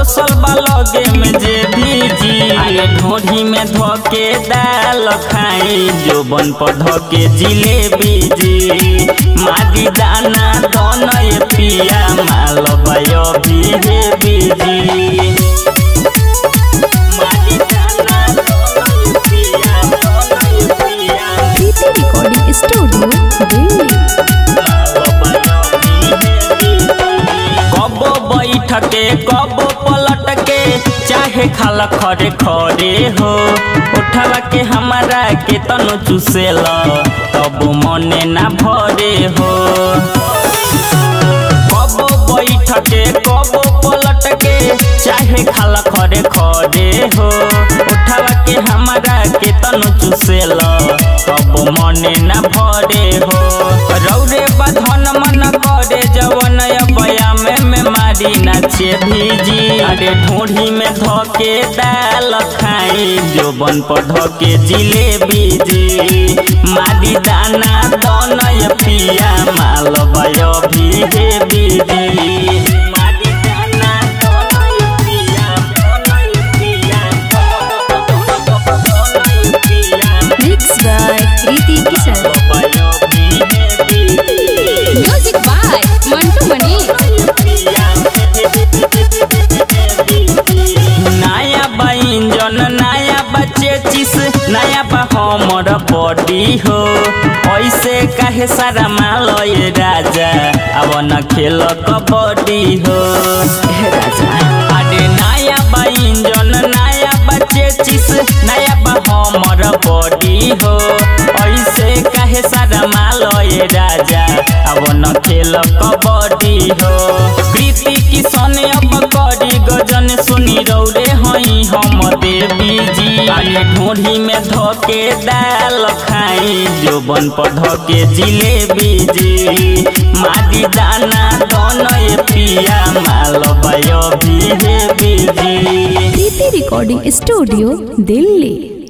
पोसल बालगे में जे भीजी अरे ढोढ़ी में धोके दाल खाई जोबन पर धोके जिलेबी जी मादी दाना दोनों ये पिया माल भयो भी हे बीजी मादी दाना दोनों ये पिया दोनों ये पिया प्रीति रिकॉर्डिंग स्टूडियो दिल्ली कबो बैठ के कबो पलट के चाहे खाला खरे खरे हो उठवा के हमारा के तनु चुसेल तब मने ना भरे हो कबो बैठ के कबो पलट के चाहे खाला खरे खरे हो उठवा के हमारा के तनु चुसेल तब मने ना भरे हो रौरे बधन मन करे जवन बया में में मारी नाचे भीजी अरे ढोढ़ी में धोके दाल खाई जोबन पर धोके जिलेबी जी मारी दाना दोनों ये पिया माल भयो भी हे बीजी मारी दाना दोनों ये पिया दोनों ये पिया दोनों ये पिया मिक्स बाय प्रीति किशन भयो भी हे BG music by Mantu Mani नया बैंजन नया बच्चे चिस नया बा हमर बॉडी हो ऐसे काहे सारा माल ये राजा अब न खेल कबड्डी हो हे राजा अरे नया बैंजन नया बच्चे चिस नया बा हमर बॉडी हो ऐसे काहे सारा माल ये राजा अब न खेल कबड्डी हो प्रीति किशन अब करी गजन सुनी रौरे हई हम देवी जी अरे ढोढ़ी में धोके दाल खाई जोबन पर धोके जिलेबी जी मादी दाना दोनों ये पिया माल भयो भी हे BG Preeti recording studio Delhi